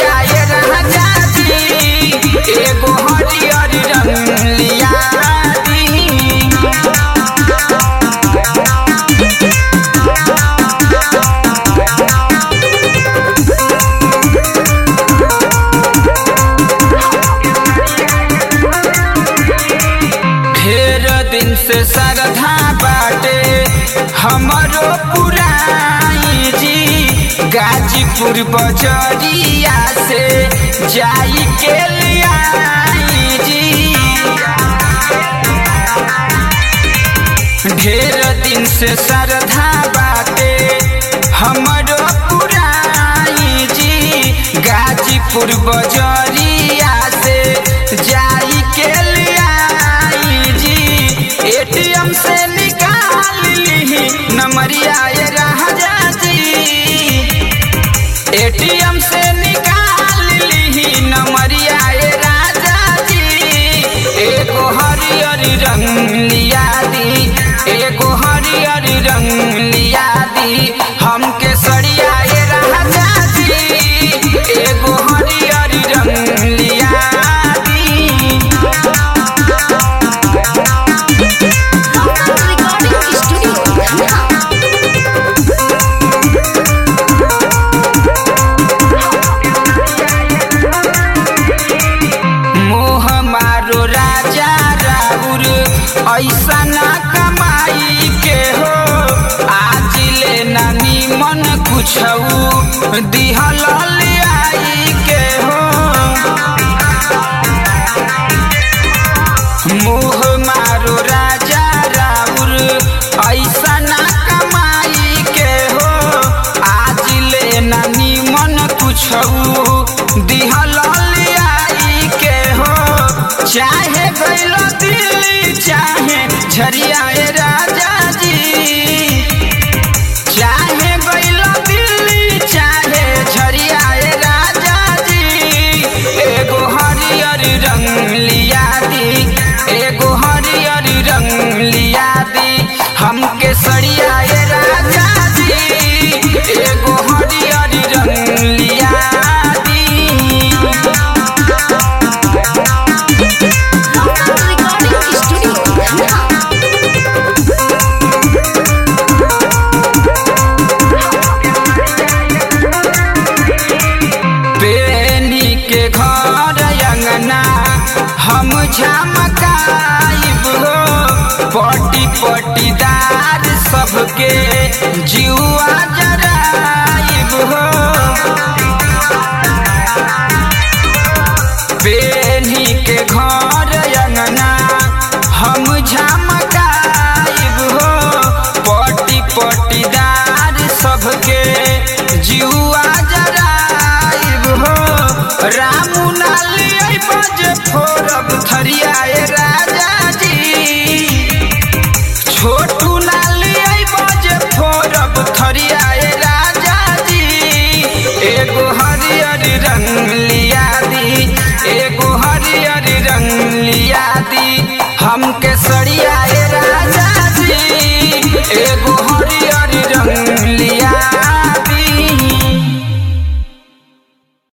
सड़िया ये राजा जी एगो हरियर रंग लिया दी ढेर दिन से श्रद्धा बाटे हमरो पुराई जी गाजीपुर बजरिया से जाई के लियाई जी ढेर दिन से श्रद्धा बाटे हमरो पुराई जी गाजीपुर बजरिया से जाई के लियाई जी एटीएम से निकाल ली नमरिया ये राजा जी एटीएम से निकाल ली नमरिया ये राजा जी एगो हरियर रंग लिया दी एगो हरियर रंग लिया दी हमके सड़िया ये राजा जी एगो हरियर रंग लिया दी Recording Studio Dhaka. मोह मारो राजा राउर ऐसा ना कमाई के हो आज ले ना निमन कुछ दिहल आई के हो मोह मारो राजा राउर ऐसा ना कमाई के हो आज ले ना निमन कुछ दिहल आई के हो चाहे गैल दिल्ली चाहे झरिया ए राजा जी चाहे गैल दिल्ली चाहे झरिया ए राजा जी एगो हरियर रंग लिया दी एगो हरियर रंग लिया दी हमके सड़िया ए राजा जी एगो हरियर रंग लिया दी Recording Studio Dhaka. बेनी के घर अंगना हम झमकाइब हो पटी पटीदार सबके जुआ जराइब हो बेनी के घर अंगना हम झमकाइब हो पटी पटीदार सबके जुआ जराइब हो रामू नाली बज फोरब